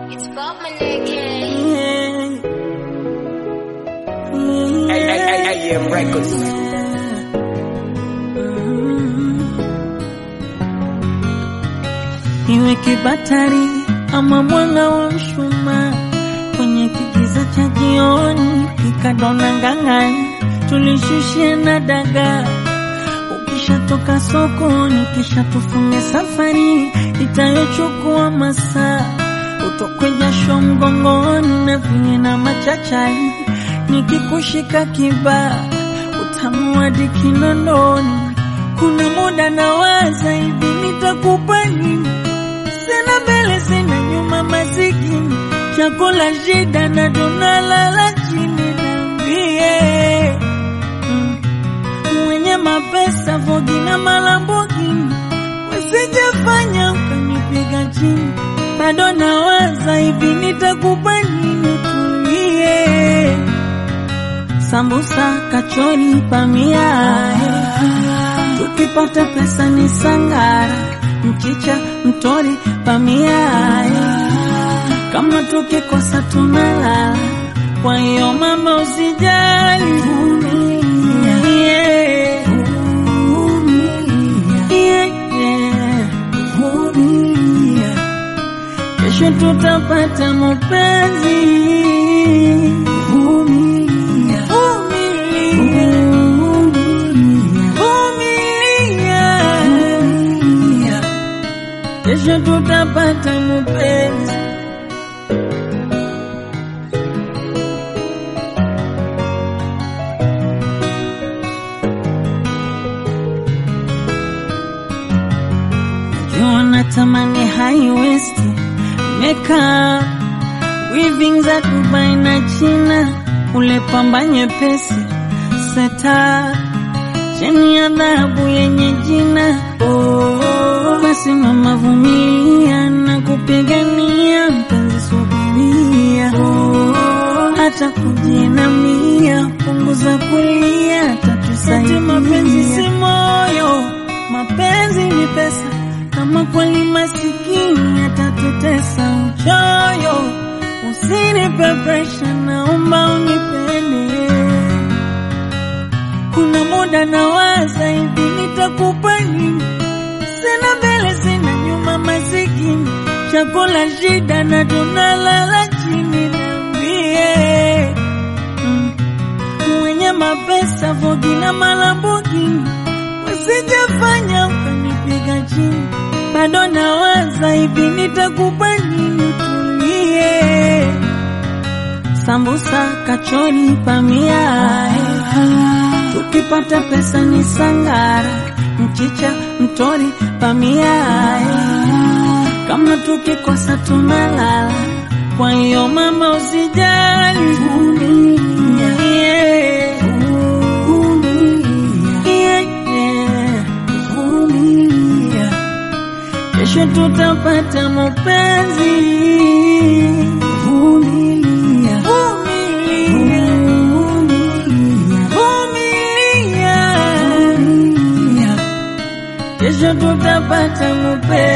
It's Bob Maneke. AM Records. Iwe kibatari ama mwanga wa mshumaa kwenye kigiza cha jioni, kikadona ngang'ani, tulishushia na dagaa. Ukishatoka sokoni, kisha tufunge safari itayochukua masaa, utokwe jasho mgongoni na vinye na machachari, nikikushika kibaa utamu hadi kinondoni. Kuna muda nawaza hivi, nitakupa nini? Sina mbele sina nyuma, masikini chakula shida na tunalala chini. Niambie mm, mwenye mapesa Vogi na Malambogini, wasijafanya ukanipiga chini. Bado nawaza hivi, nitakupa nini? Tulie sambusa, kachori, pamia tukipata pesa ni sangara, mchicha, mtori, pamia kama tukikosa tunalala. Kwa hiyo mama, usijali, vumilia. Yeah. Yeah, yeah. Vumilia. Kesho tutapata mapenzi. Vumilia. Vumilia. Vumilia. Kesho tutapata mapenzi. Najua natamani high waist makeup weaving za Dubai na China, ule pamba nyepesi seta cheni ya dhahabu yenye jina oh, basi mama vumilia na kupigania mpenzi, subiria oh, hata kujinamia, punguza kulia, tatusaidia. Mapenzi si moyo, mapenzi ni pesa. Kama kweli masikini atatutesa uchoyo, usinipe presha, naomba unipende kuna muda nawaza hivi, nitakupa nini? Sina mbele sina nyuma, masikini chakula shida na tunalala chini. Niambie mm, mwenye mapesa Vogi na Malambogini, wasijafanya ukanipiga chini. Bado nawaza hivi, nitakupa nini? Tulie sambusa, kachori, pamia tukipata pesa ni sangara, mchicha, mtori, pamia kama tukikosa tunalala. Kwa hiyo mama, usijali, vumilia. Yeah. Yeah, yeah. Vumilia. Kesho tutapata mapenzi. Vumilia. Vumilia. Vumilia. Kesho tutapata mapenzi.